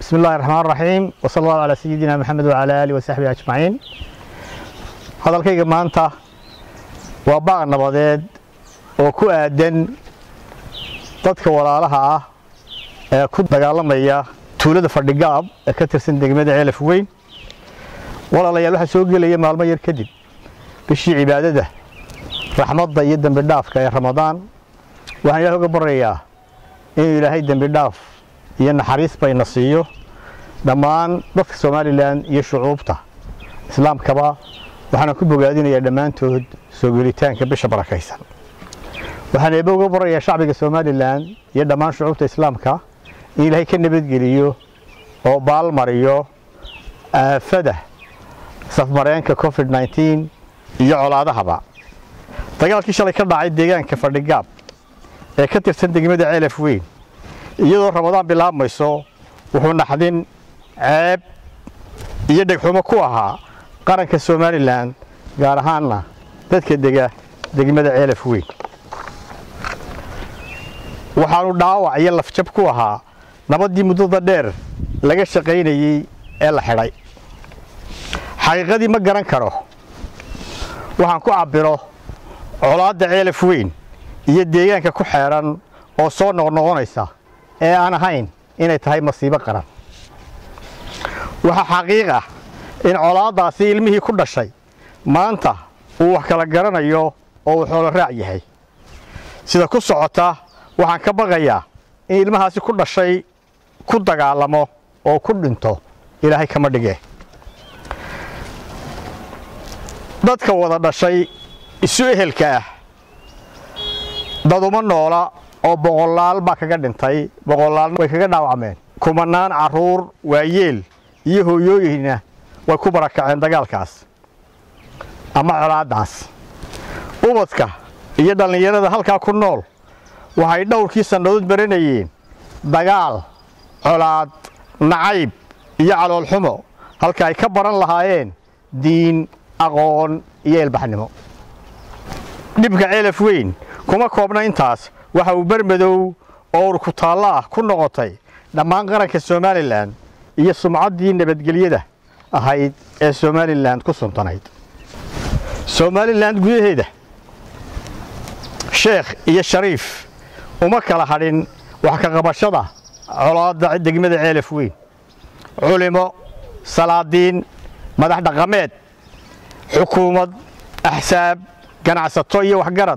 بسم الله الرحمن الرحيم وصلى الله على سيدنا محمد وعلى آله وصحبه أجمعين hadalkayga maanta waa baaq nabadeed oo ku aadan dadka walaalaha ah ee ku dagaalamaya tuulada fadhigaab ee ka tirsan degmada ceelaf weyn walaalayaal waxaa soo gelaya maalmo yar kadib bishii cibaadada raxmadda iyo dembi dhaafka ee ramadaan waxaan ilaahay uga baryayaa inuu ilaahay dembi dhaaf iyo naxariis bayna siiyo dhammaan dadka somalilan iyo shucuubta islaamkaba waxaana ku bogaadinayaa dhammaantood soo gelitaanka bisha barakaysan waxaan eebe uga barayaa shacbiga somalilan iyo dhammaan shucuubta islaamka in ilaahay ka nabadgeliyo oo baalmariyo aafada safmareenka covid 19 iyo colaadahaba dagaalkii shalay ka dhacay deegaanka fadhigaab ee ka tirsan degmada ceelaf weyn iyadoo ramadaan bilaabmayso wuxuu naxdin ceeb iyo dhegxumo ku ahaa qaranka somalilan gaar ahaanna dadka dega degmada ceelaf weyn waxaanu dhaawac iyo lafjab ku ahaa nabaddii muddada dheer laga shaqaynayey ee la xidhay xaqiiqadii ma garan karo waxaan ku cabbiro colaadda ceelaf weyn iyo deegaanka ku xeedhan oo soo noqnoqonaysa ee aan ahayn inay tahay masiibo qaran waxaa xaqiiq ah in colaaddaasi ilmihii ku dhashay maanta uu wax kala garanayo oo uu xoolo raac yahay sida ku socota waxaan ka baqayaa in ilmahaasi ku dhashay ku dagaalamo oo ku dhinto ilaahay kama dhige dadka wada dhashay isu ehelka ah daduma noola oo boqolaal baa kaga dhintay boqolaalna way kaga dhaawacmeen kumanaan carruur waayeel iyo hooyooyinna way ku barakaceen dagaalkaas ama colaaddaas ubadka iyo dhallinyarada halkaa ku nool waxay dhowrkii sannadood baranayeen dagaal colaad nacayb iyo caloolxumo halka ay ka baran lahaayeen diin aqoon iyo ilbaxnimo dhibka ceelaf weyn kuma koobna intaas waxa uu bermadow oo urkutaallo ah ku noqotay dhammaan qaranka somalilan iyo sumcaddii nabadgelyada ahayd ee somalilan ku suntanayd somalilan gudaheeda sheekh iyo shariif uma kala hadhin wax ka qabashada colaadda degmada ceelaf weyn culimo salaadiin madax dhaqameed xukuumad axsaab ganacsato iyo waxgarad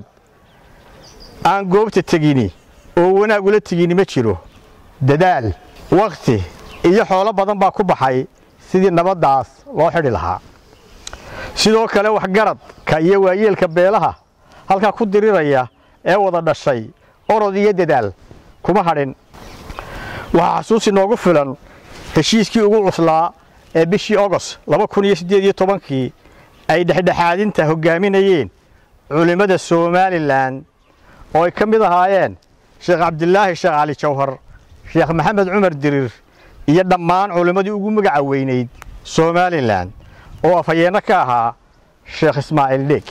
aan goobta tegini oo wanaag ula tegini ma jiro dadaal wakhti iyo xoolo badan baa ku baxay sidii nabaddaas loo xidhi lahaa sidoo kale waxgaradka iyo waayeelka beelaha halkaa ku diriraya ee wada dhashay orod iyo dadaal kuma hadhin waxaa xasuusi noogu filan heshiiskii ugu cuslaa ee bishii ogos kii ay dhexdhexaadinta hoggaaminayeen culimmada somalilan oo ay ka mid ahaayeen sheekh cabdilaahi sheekh cali jawhar sheekh maxamed cumar dirir iyo dhammaan culimmadii ugu magaca weynayd somalilan oo afhayeenno ka ahaa sheekh ismaaciil dheeg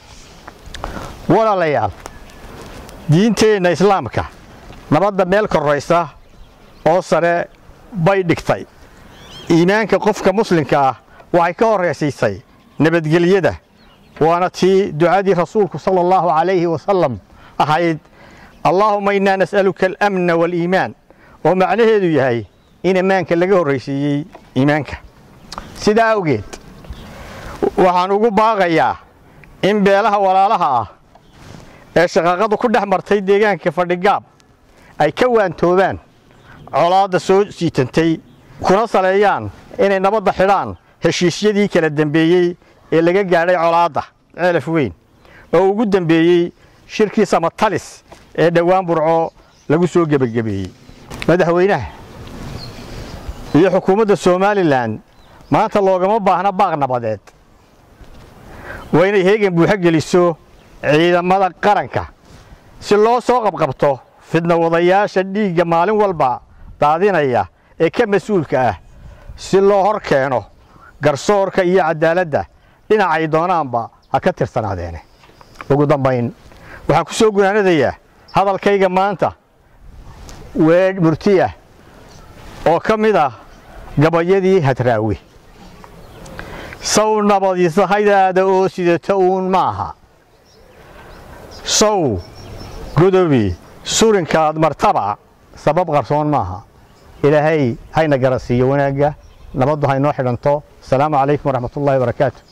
walaalayaal diinteenna islaamka nabadda meel korraysa oo sare bay dhigtay iimaanka qofka muslimka ah waxay ka horraysiisay nabadgelyada waana tii ducadii rasuulku sala allahu calayhi wasalam ahayd allaahuma innaa nas'aluka alamna waaliimaan oo macnaheedu yahay in ammaanka laga horraysiiyey iimaanka sidaa awgeed waxaan ugu baaqayaa in beelaha walaalaha ah ee shaqaaqadu ku dhex martay deegaanka fadhigaab ay ka waantoobaan colaadda soo siitantay kuna saleeyaan inay nabadda xidhaan heshiisyadii kala dembeeyey ee laga gaadhay colaadda ceelaf weyn oo ugu dembeeyey shirkii samatalis ee dhowaan burco lagu soo gebagabeeyey madaxweynaha iyo xukuumadda somalilan maanta loogama baahna baaq nabadeed waa inay heegan buuxo geliso ciidamada qaranka si loo soo qabqabto fidna wadayaasha dhiigga maalin walba daadinaya ee ka mas-uulka ah si loo hor keeno garsoorka iyo cadaaladda dhinacay doonaanba ha ka tirsanaadeene ugu dambayn waxaan ku soo gunaanadayaa hadalkayga maanta weedh murtiyah oo ka mid ah gabayadii hadraawi sow nabadisahaydaada oo sidata uun maaha sow godobi surinkaad martaba sabab qarsoon maaha ilaahay hayna garasiiyo wanaagga nabaddu haynoo xidhanto asalaamu calaykum waraxmatullahi wabarakaatu